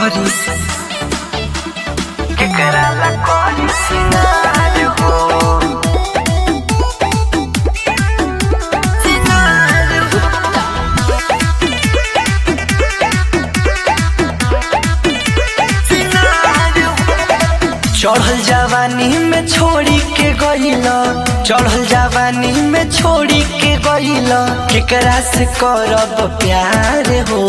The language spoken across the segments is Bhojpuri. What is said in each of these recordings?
करी केकरा ला करी सिंगार हो सिंगार हो चढ़ल जवानी में छोड़ी के गईल चढ़ल जवानी में छोड़ी के गईल केकरा से करब प्यार हो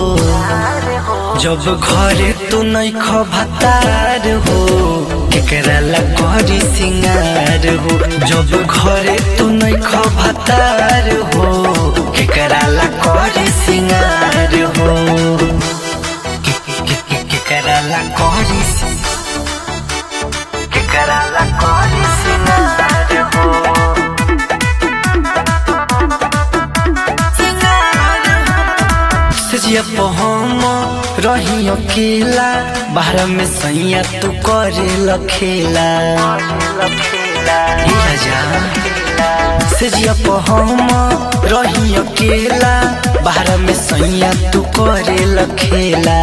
जब घरे तू नहीं खबतार हो केकरा ला करी सिंगार हो जब घरे तू नहीं खबतार हो केकरा ला करी सिंगार हो के- के- के- केकरा ला करी सि- केकरा ला करी सिंगार हो सजिया पहम रही अकेला बाहर में सैया तू करे लखेला हे राजा सजिया पहम रही अकेला बाहर में सैया तू करे लखेला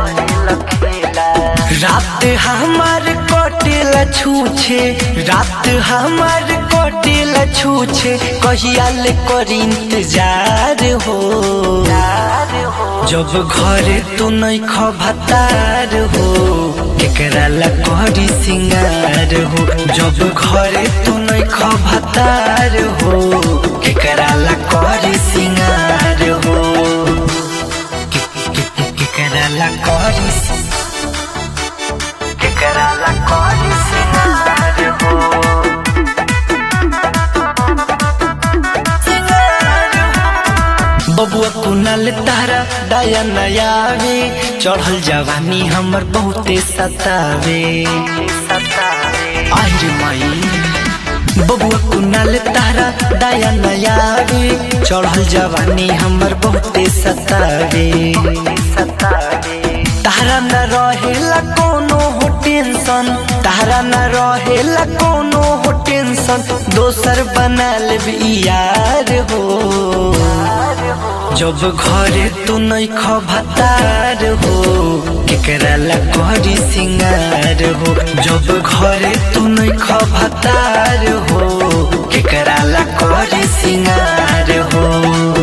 रात हमार कटेला छूछे रात हमार कटेला छूछे कहिया ले कर इंतजार हो जब घरे तू नहीं खबतार हो केकरा ला करी सिंगार हो जब घरे तू नहीं खबतार हो केकरा ला करी सिंगार हो के- के- के- केकरा ला करी सि- केकरा ला करी सिंगार हो बबुआ कुनाल तारा दाया नयावे चढ़ल जवानी हमर बहुते सतावे आहिर माई बबुआ कुनाल तारा दाया नयावे चढ़ल जवानी हमर बहुते सतावे तारा न रहेला कोनो हो टेंशन तारा न रहेला कोनो हो टेंशन दोसर बना लेबी यार हो जब घरे तू नहीं खबतार हो केकरा ला करी सिंगार हो जब घरे तू नहीं खबतार हो केकरा ला करी सिंगार हो